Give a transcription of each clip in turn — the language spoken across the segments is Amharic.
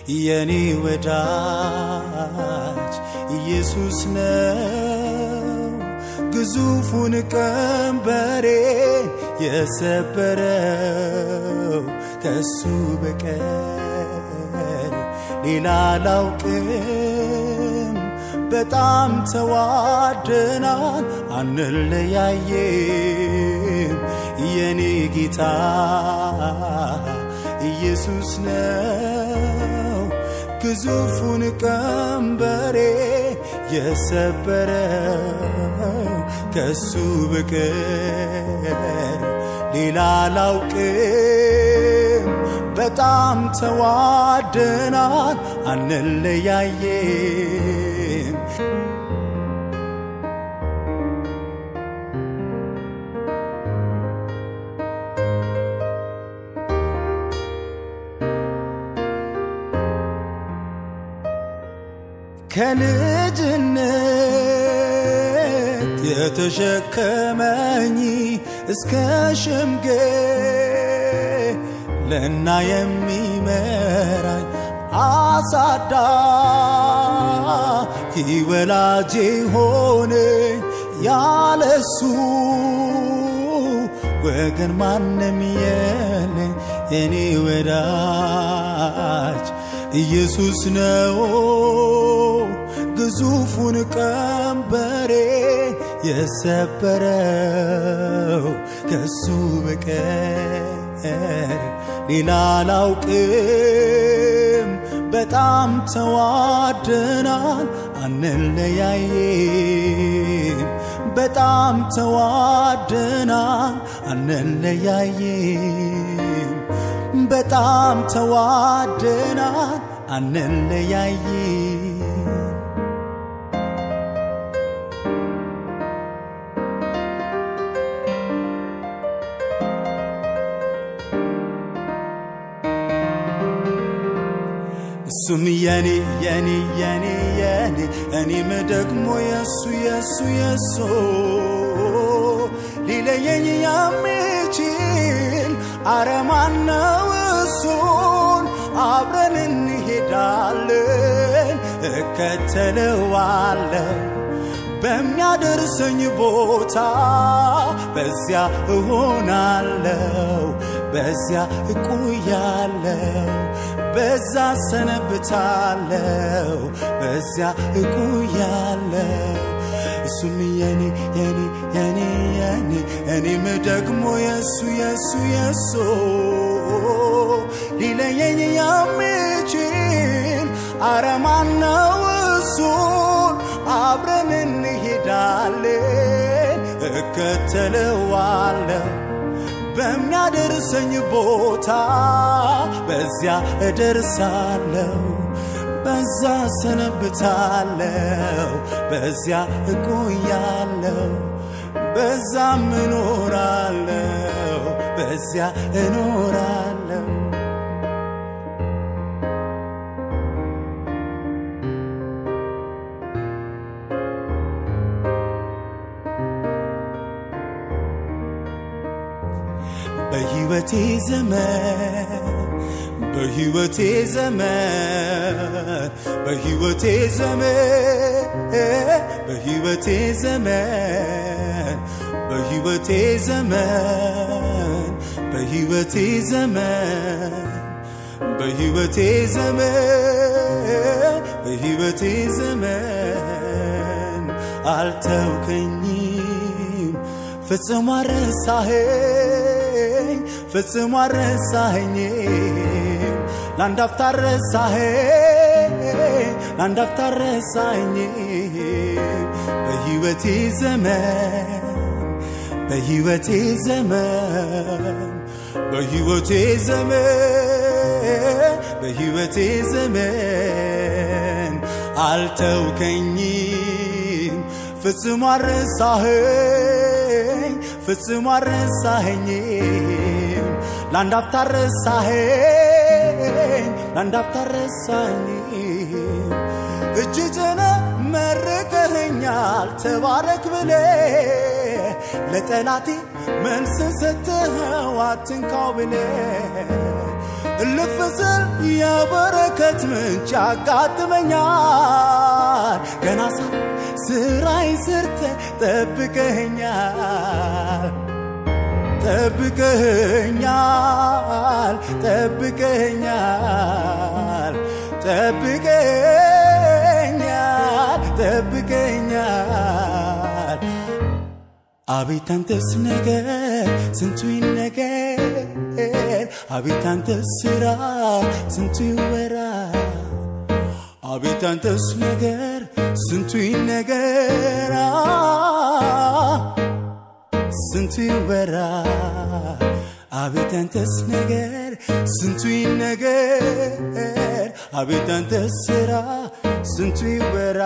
የኔ ወዳጅ ኢየሱስ ነው ግዙፉን ቀንበሬን የሰበረው ከሱ በቀር ሌላ አላውቅም። በጣም ተዋደናል አንለያየም። የኔ ጌታ ኢየሱስ ነው ግዙፉን ቀንበሬ የሰበረው ከሱ በቀር ሌላ አላውቅም። በጣም ተዋደናል አንለያየም። ከልጅነት የተሸከመኝ እስከ ሽምግልና የሚመራኝ አሳዳጊ ወላጄ ሆነኝ ያለሱ ወገን ማንም የለኝ የኔ ወዳጅ ኢየሱስ ነው ግዙፉን ቀንበሬ የሰበረው ከሱ በቀር ሌላ አላውቅም። በጣም ተዋደናል አንለያየም። በጣም ተዋደናል አንለያየም። በጣም ተዋደናል አንለያየም። እሱም የኔ የኔ የኔ የኔ እኔም ደግሞ የሱ የሱ የሱ ሊለየኝ የሚችል አረማን ነው እሱን አብረን እንሄዳለን እከተለዋለሁ በሚያደርሰኝ ቦታ በዚያ እሆናለሁ በዚያ እቆያለሁ በዛ ሰነብታለሁ በዚያ እቆያለሁ እሱም የኔ የኔ የኔ የኔ እኔም ደግሞ የሱ የሱ የሱ ሊለየኝ የሚችል አረማን ነው እሱን አብረን እንሄዳለን እከተለዋለሁ በሚያደርሰኝ ቦታ በዚያ እደርሳለሁ በዛ ሰነብታለሁ በዚያ እቆያለሁ በዛም እኖራለሁ በዚያ እኖራለሁ በሕይወቴ ዘመን በሕይወቴ ዘመን በሕይወቴ ዘመን በሕይወቴ ዘመን በሕይወቴ ዘመን በሕይወቴ ዘመን በሕይወቴ ዘመን በሕይወቴ ዘመን አልተውከኝም ፍጽሞ አረሳኸኝ ፍጽሞ አረሳኸኝም ለአንድ አፍታ ረሳኸኝ ለአንድ አፍታ ረሳኸኝም በሕይወቴ ዘመን በሕይወቴ ዘመን በሕይወቴ ዘመን በሕይወቴ ዘመን አልተውከኝም ፍጽሞ አረሳኸኝ ፍጽሞ አረሳኸኝም ለአንድ አፍታ ረሳኸኝ ለአንድ አፍታ ረሳኸኝም እጅ ጭነ መርቀኸኛል ተባረክ ብለ ለጠላቴ መልስ ሰጥኸው አትንካው ብለ እልፍ ስል የበረከት ምንጭ ያጋጥመኛል። ገና ሳ ስራይ ስርተ ጠብቀኸኛል ጠብቀኸኛል ጠብቀኸኛል ጠብቀኸኛል ጠብቀኸኛል አቤት አንተስ ነገር ስንቱ ይነገር አቤት አንተስ ስራ ስንቱ ይወራ አቤት አንተስ ነገር ስንቱ ይነገር ስንቱ ይወራ አቤት አንተስ ነገር ስንቱ ይነገር አቤት አንተስ ስራ ስንቱ ይወራ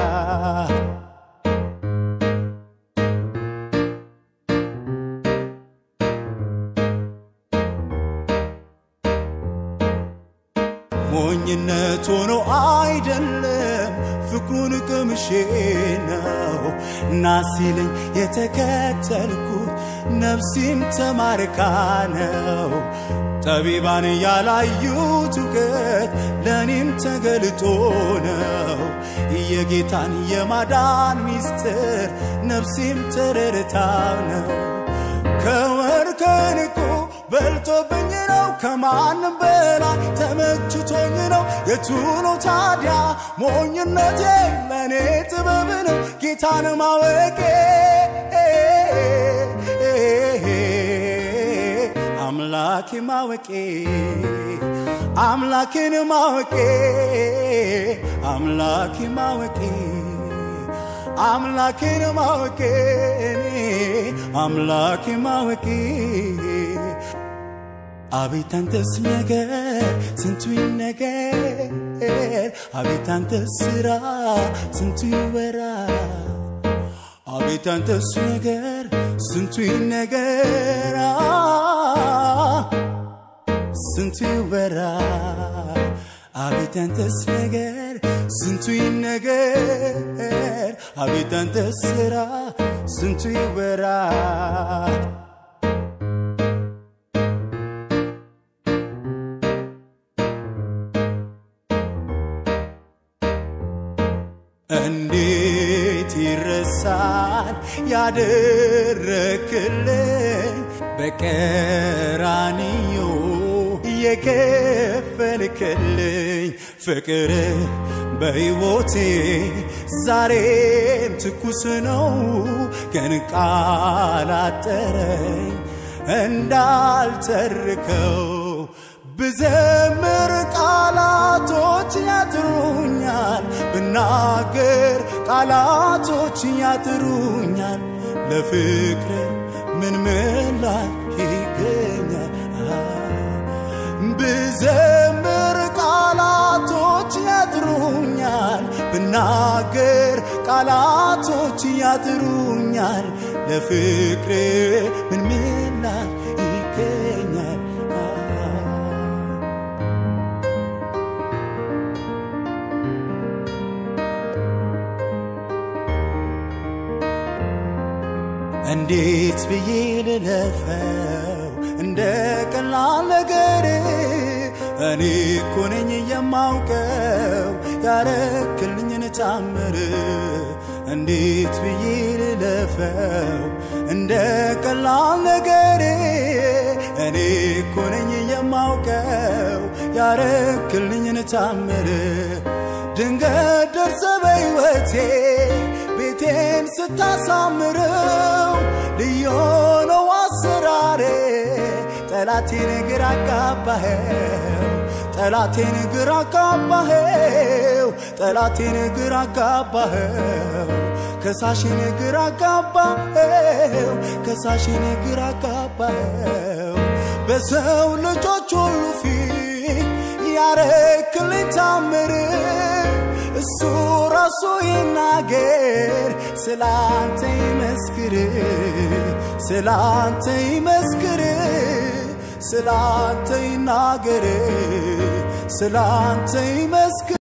ሞኝነት ሆኖ አይደለም ፍቅሩን ቅምሼ ነው እና ሲለኝ የተከተልኩት ነፍሴም ተማርካ ነው ጠቢባን ያላዩት እውቀት ለእኔም ተገልጦ ነው የጌታን የማዳን ሚስጥር ነፍሴም ተረድታው ነው ከወርቅ ከዕንቁ በልጦብኝ ነው ከማንም በላይ ተመችቶኝ ነው የቱ ነው ታዲያ ሞኝነቴ ለእኔ ጥበብ ነው ጌታን ማወቄ አምላኬ ማወቄ አምላኬን ማወቄ አምላኬ ማወቄ አምላኬን ማወቄ አምላኬ ማወቄ አቤት አንተስ ነገር ስንቱ ይነገር አቤት አንተስ ስራ ስንቱ ይወራ አቤት አንተስ ነገር ስንቱ ይነገር ስንቱ ይወራ አቤት አንተስ ነገር ስንቱ ይነገር አቤት አንተስ ስራ ስንቱ ይወራ እንዴት ይረሳል ያደረክልኝ በቀራንዮ የከፈልክልኝ ፍቅር በሕይወቴ ዛሬም ትኩስ ነው ግን ቃል አጠረኝ እንዳልተርከው ብዘምር ቃላቶች ያጥሩኛል፣ ብናገር ቃላቶች ያጥሩኛል። ለፍቅር ምን ምላሽ ይገኛል? ብዘምር ቃላቶች ያጥሩኛል፣ ብናገር ቃላቶች ያጥሩኛል። ለፍቅር ምን ምላሽ ይገኛል? እንዴት ብዬ ልለፈው እንደ ቀላል ነገር እኔ እኮ ነኝ የማውቀው ያረክልኝን ታምር እንዴት ብዬ ልለፈው እንደ ቀላል ነገር እኔ እኮ ነኝ የማውቀው ያረክልኝን ታምር ድንገት ደርሰ በሕይወቴ ቤቴን ስታሳምረው ልዩ ነው አሰራሬ ጠላቴን ግራ አጋባኸው ጠላቴን ግራ አጋባኸው ጠላቴን ግራ አጋባኸው ከሳሽን ግራ አጋባኸው ከሳሽን ግራ አጋባኸው በሰው ልጆች ሁሉ ፊት ያረክልኝ ታምር እሱ ራሱ ይናገር ስላንተ ይመስክር ስላንተ ይመስክር ስላንተ ይናገር ስላንተ ይመስክር